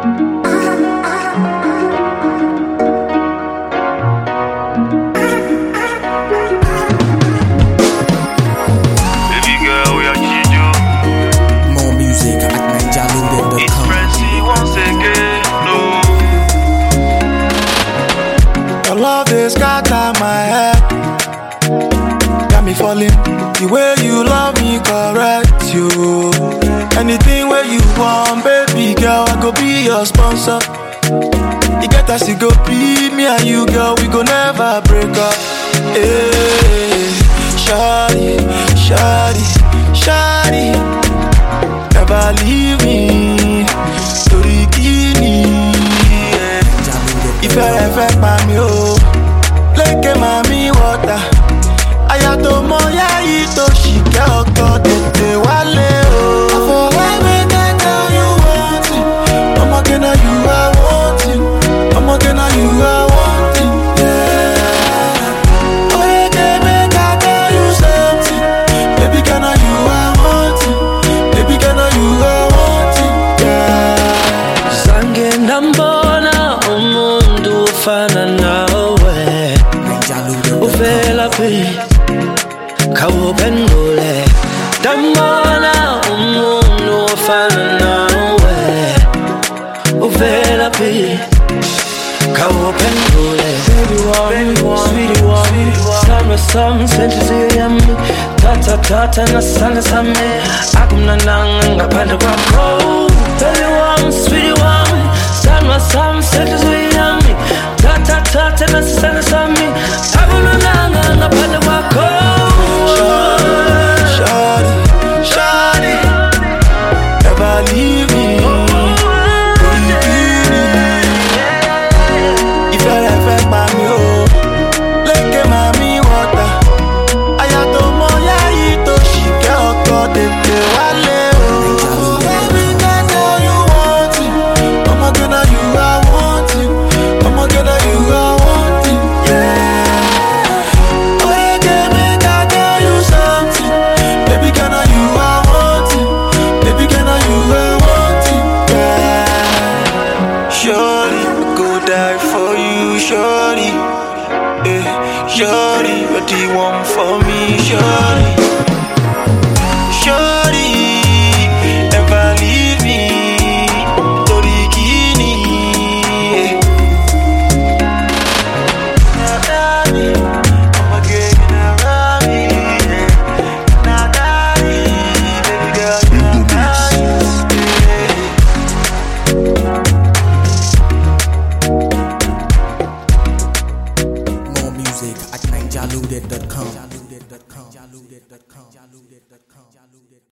Baby girl, we are Chijo. More music at It's ninjalude.com. Pressy once again. No. Your love is scatter my head. Got me falling. The way you love me, correct you. Anything where you want, baby girl, I go be your sponsor. You get us, you go be me and you, girl, we go never break up. Hey, shawty, shawty, shawty, never leave me. Story kini, yeah. ìfẹ́ rẹ̀ fẹ́ pa mí o lékè màmí wọ́tà àyà tó mọ yáyí tó ṣìkẹ́ ọkọ tètè wálé o. àfọwọ́wé kẹ́kẹ́ you want it ọmọge na you are want it ọmọge na you are want it. yeah. Oyeke make I tell you something. Baby girl, now you are want it. Baby girl, now you are want it. Yeah. zange ndambona umuntu ofana nawe uvela phi khawuphendule ndambona umuntu ofana nawe uvela phi khawuphendule baby wami sweetie wami sami sami senhliziyo yami thatha thatha nasandla sami akumnananga ngaphandle kwakho baby wami sweetie wami sami sami senhliziyo yami thatha thatha nasandla sami akumnananga ngaphandle kwakho Shawty, shawty, never leave me. Ìfẹ́ rẹ̀ fẹ́ pa mí o, lékè màmí wọ́tà. Àyà tó mọ yáyí tó ṣìkẹ́ ọkọ tètè wálé o. Baby girl, now you want it. Ọmọge na you are want it. Ọmọge na you are want it. Yeah. Oyeke make I tell you something. Baby girl, now you are want it. Baby girl, now you are want it. Yeah. Shorty, I go die for you, shorty. Eh, shorty, you're the one for me, shorty. Shorty, never leave me. Tori kini, eh. Nadani, I'm again around me, eh. Nadani, baby girl, you're nice, eh. More music at ninjalude.com.